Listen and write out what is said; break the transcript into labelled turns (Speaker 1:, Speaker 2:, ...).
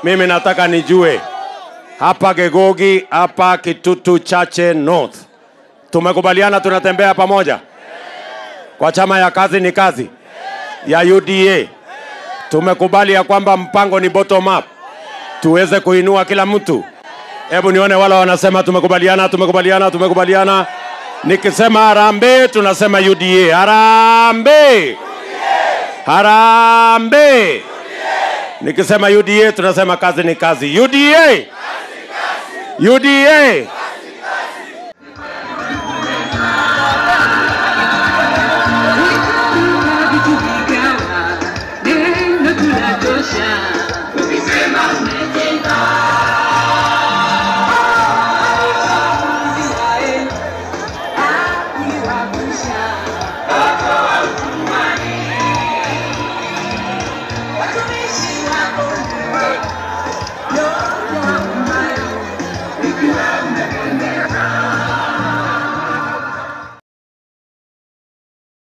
Speaker 1: mimi nataka nijue hapa Gegogi, hapa Kitutu Chache North, tumekubaliana tunatembea pamoja kwa chama ya kazi ni kazi ya UDA. Tumekubali ya kwamba mpango ni bottom up, tuweze kuinua kila mtu. Hebu nione wale wanasema tumekubaliana, tumekubaliana, tumekubaliana. Nikisema harambee, tunasema UDA. Harambee, harambee. Nikisema UDA, tunasema kazi ni kazi. UDA, UDA.